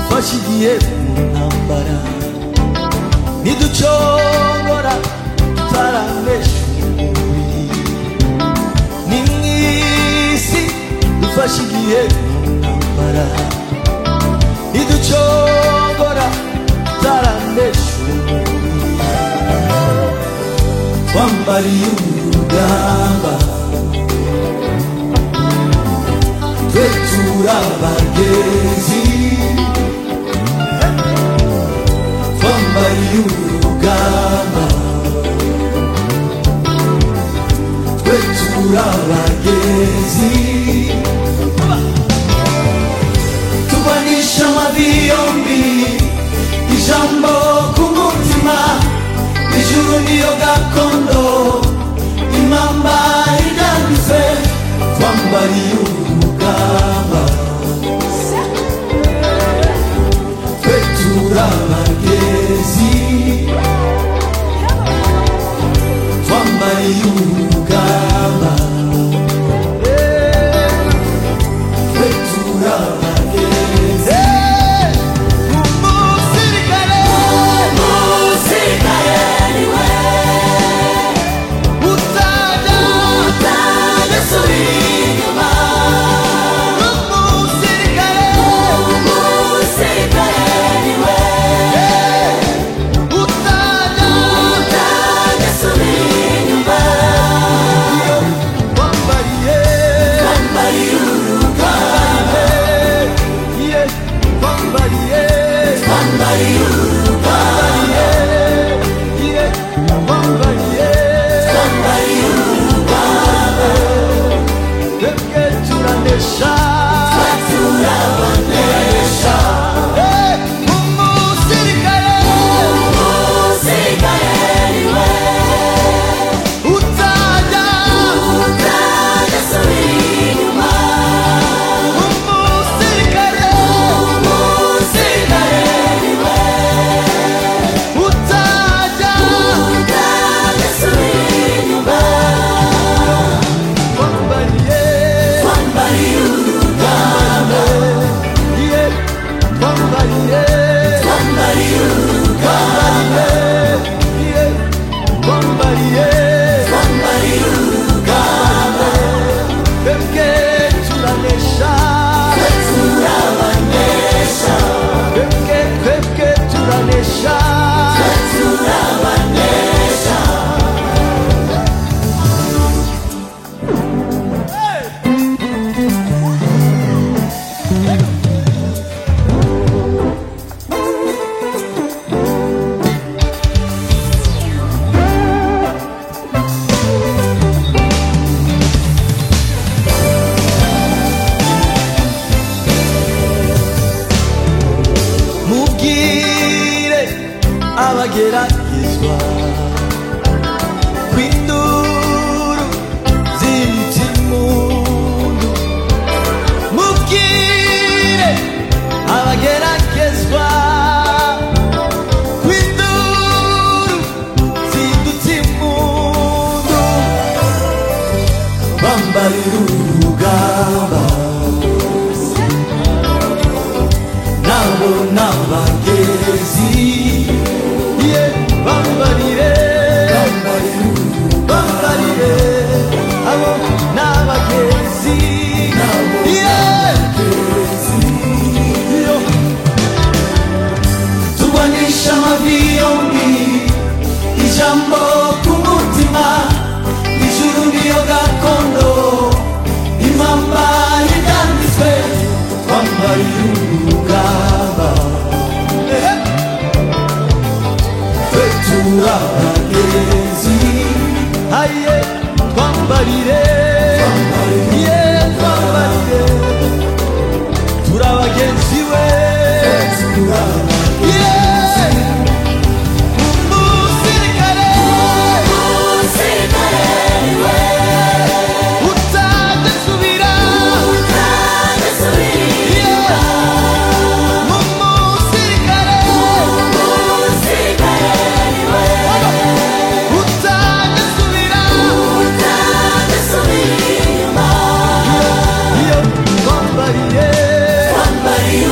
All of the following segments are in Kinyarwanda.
tuvuye mu ntambara niducogora tutaramesha umubiri ni mu isi dufashe igihe mu ntambara niducogora tutaramesha umubiri twambariye urugamba twe turabagezi twambariye urugamba twe turabagezi tubanisha amabi yombi ijambo ku mutima ijuru niyo gakondo impamba irambitse twambariye urugamba twe turabagezi twambariye urugamba twe turabagezi umusirikare umusirikare niwe utajya utajya asubira inyuma umusirikare umusirikare niwe utajya utajya asubira inyuma wambariye wambariye urugamba wambariye wambariye urugamba wambariye wambariye twebwe turanesha turabanesha umusirikare umusirikare niwe utajya utajya asubira inyuma umusirikare umusirikare niwe utajya utajya asubira inyuma twambariye twambariye urugamba iye twambariye twambariye urugamba iye twambariye twambariye urugamba twebwe turanesha turabanesha twebwe twebwe turanesha turabanesha mubwire abageragezwa kw'induru z'inzimundu mubwire abageragezwa kw'induru zidutse impundu bambarira urugamba nabo n'abagezi ye bambarire bambarire abo n'abagezi ye yo tugwanisha amavi yombi ijambo ku mutima ijuru niyo gakondo impamba yanditswe twambariye urugamba twe turabagezi aye twambarire ye twambarire turabagenzi we Ye! umusirikare umusirikare utadasubira utadasubira umusirikare umusirikare utadasubira utadasubira inyuma iyo twambariye twambariye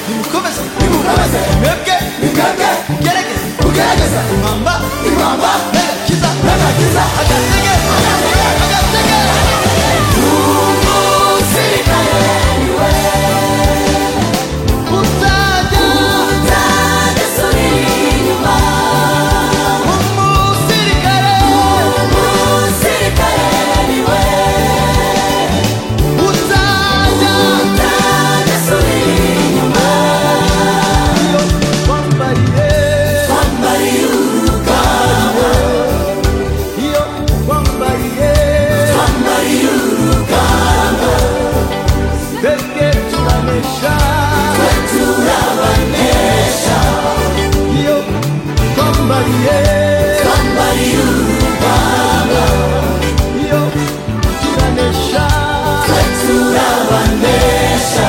Yumukobeze Yumukobeze Mwebwe Mwebwe Ugerageze Ugerageze Impamba Impamba Nagakiza Nagakiza Agatege Agatege Umusirikare niwe Utajya Utajya asubira inyuma Umusirikare Umusirikare niwe Utajya Utajya asubira inyuma Wambariye Wambariye urugamba Iyo wambariye Wambariye urugamba Twebwe turanesha Twe turabanesha Iyo wambariye Wambariye urugamba Iyo turanesha Twe turabanesha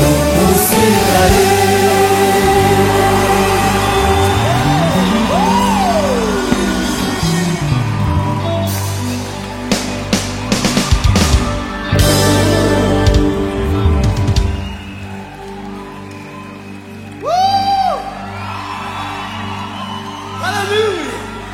Umusirikare Hallelujah!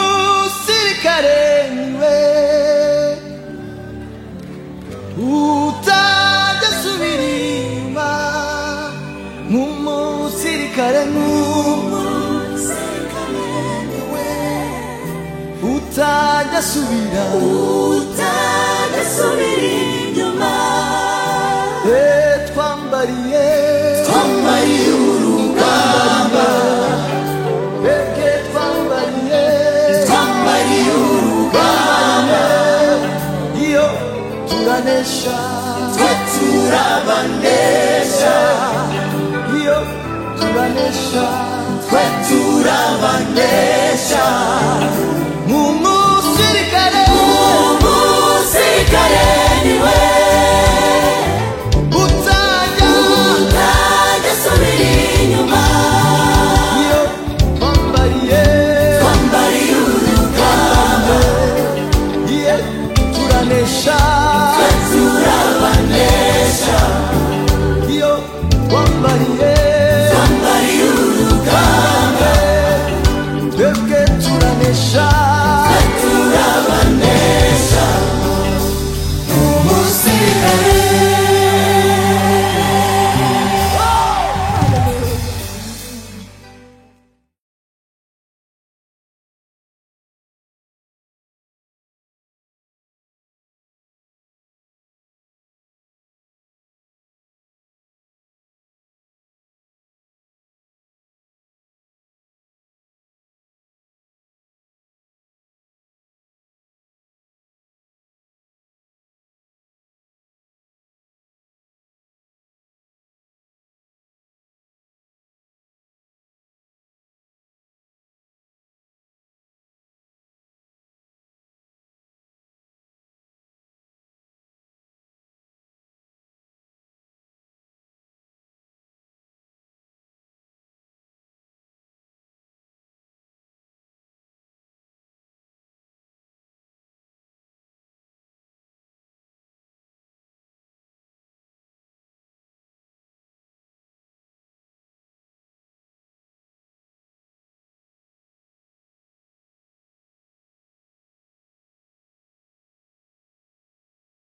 Umusirikare niwe utajya asubira inyuma nk'umusirikare nk'umusirikare niwe utajya asubira utajya asubira inyuma twambariye twambariye urugamba twebwe twambariye twambariye urugamba iyo turanesha twe turabanesha iyo turanesha twe turabanesha